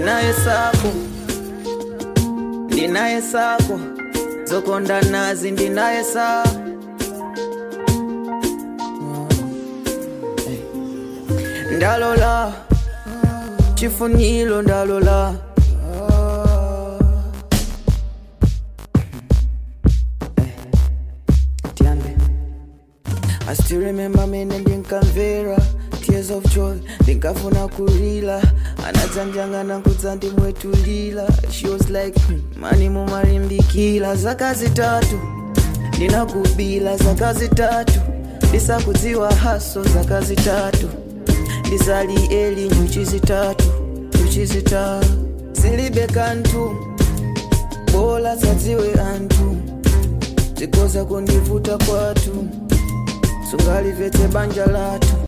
ndinaye sako ndinaye sako zokonda nazi ndinaye sa ndalola chifuniro ndalola tiambe I still remember mene ndinkamvera tears of joy ndinkafuna kulila anadzanjangana kudza ndimwetulila she was like mani mumalimbikila zaka zitatu ndinakubila zaka zitatu ndisakudziwa haso zaka zitatu ndisali eli nyuchi zitatu nyuchi zitatu zilibe kantu bola zadziwe anthu zikoza kundivuta kwathu sungalivetse banja lathu